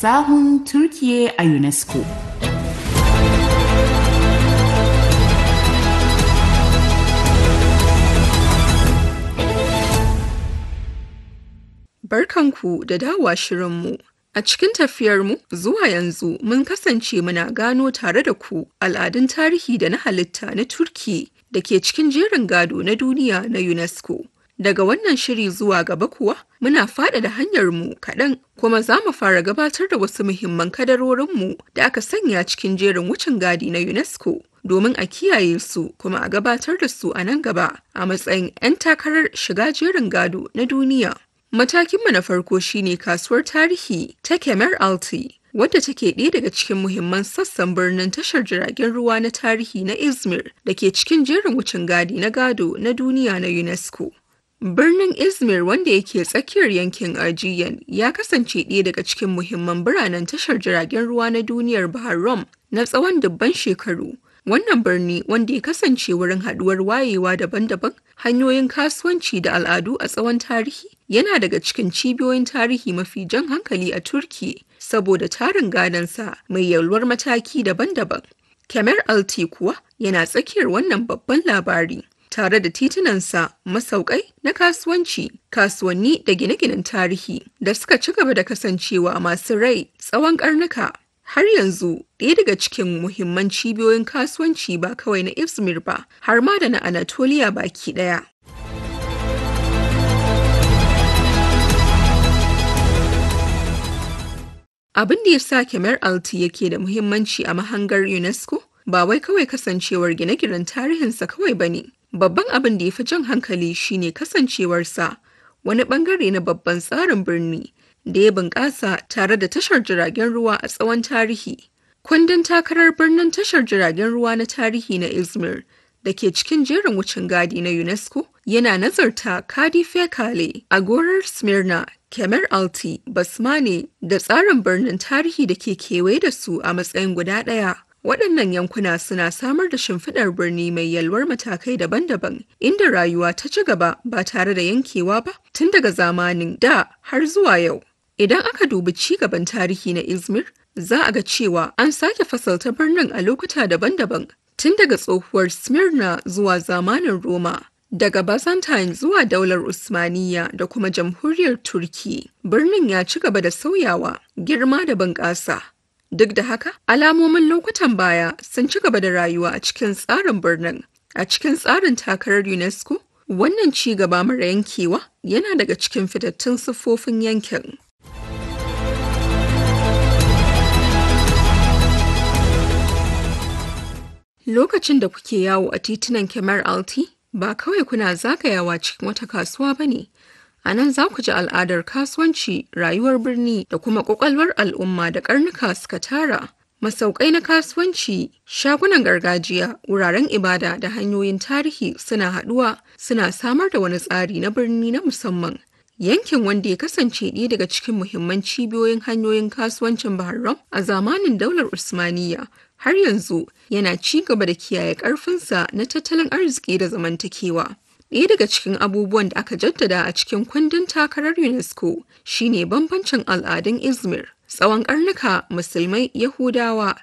sahun Turkiye a UNESCO. Barkanku da dawowa shirinmu. A cikin tafiyarmu zuwa yanzu mun kasance muna gano tare da ku al'adun tarihi da na halitta na Turki da ke cikin jerin gado na duniya na UNESCO. Daga wannan shiri zuwa gaba kuwa muna faɗaɗa hanyarmu kaɗan kuma za mu fara gabatar da wasu muhimman kadarorinmu da aka sanya cikin jerin wucin gadi na UNESCO domin a kiyaye su kuma a gabatar da su a nan gaba a matsayin 'yan takarar shiga jerin gado na duniya. Matakinmu na farko shine kasuwar tarihi ta Kemer Alti, wadda take ɗaya daga cikin muhimman sassan birnin tashar jiragen ruwa na tarihi na Izmir da ke cikin jerin wucin gadi na gado na duniya na UNESCO. Birnin Izmir wanda yake tsakiyar yankin Aegean ya kasance ɗaya daga cikin muhimman biranen tashar jiragen ruwa na duniyar Bahar Rum na tsawon dubban shekaru. Wannan birni wanda ya kasance wurin haɗuwar wayewa daban-daban, hanyoyin kasuwanci da al'adu a tsawon tarihi, yana daga cikin cibiyoyin tarihi mafi jan hankali a Turki saboda tarin gadonsa mai yalwar mataki daban-daban. Kemer Alti kuwa yana tsakiyar wannan babban labari. Tare da titunansa masaukai na kasuwanci, kasuwanni da gine-ginen tarihi da suka ci gaba da kasancewa masu rai tsawon karnuka. Har yanzu ɗaya daga cikin muhimman cibiyoyin kasuwanci ba kawai na Izmir ba, har ma da na Anatolia baki ɗaya. Abin da ya sa Kemer Alti yake da muhimmanci a mahangar UNESCO ba wai kawai kasancewar gine-ginen tarihinsa kawai ba ne. Babban abin da ya fi jan hankali shine kasancewarsa wani bangare na babban tsarin birni da ya bunƙasa tare da tashar jiragen ruwa a tsawon tarihi. Kundin takarar birnin tashar jiragen ruwa na tarihi na Izmir da ke cikin jerin wucin gadi na UNESCO yana nazarta Kadife Kale, Agorar Smyrna, Kemer Alti, Basmane da tsarin birnin tarihi da ke kewaye da su a matsayin guda ɗaya. Waɗannan yankuna suna samar da shimfiɗar birni mai yalwar matakai daban-daban, inda rayuwa ta ci gaba ba tare da yankewa ba tun daga zamanin da har zuwa yau. Idan aka dubi ci gaban tarihi na Izmir, za a ga cewa an sake fasalta birnin a lokuta daban-daban, tun daga tsohuwar Smyrna zuwa zamanin Roma. Daga Byzantine zuwa daular Usmaniya da kuma jamhuriyar Turki, birnin ya ci gaba da sauyawa, girma da bunƙasa. Duk da haka, alamomin lokutan baya sun ci gaba da rayuwa a cikin tsarin birnin. A cikin tsarin takarar UNESCO, wannan ci gaba mara yankewa yana daga cikin fitattun siffofin yankin. Lokacin da kuke yawo a titunan Kemer Alti, ba kawai kuna zagayawa cikin wata kasuwa ba ne. A nan za ku ji al'adar kasuwanci, rayuwar birni da kuma ƙwaƙwalwar al'umma da ƙarnuka suka tara. Masaukai na kasuwanci, shagunan gargajiya, wuraren ibada da hanyoyin tarihi suna haɗuwa suna samar da wani tsari na birni na musamman. Yankin wanda ya kasance ɗaya daga cikin muhimman cibiyoyin hanyoyin kasuwancin Bahrain a zamanin daular Usmaniyya har yanzu yana ci gaba da kiyaye ƙarfinsa na tattalin arziki da zamantakewa. Ɗaya daga cikin abubuwan da aka jaddada a cikin kundin takarar UNESCO shine bambancin al'adun Izmir. Tsawon ƙarnuka Musulmai, Yahudawa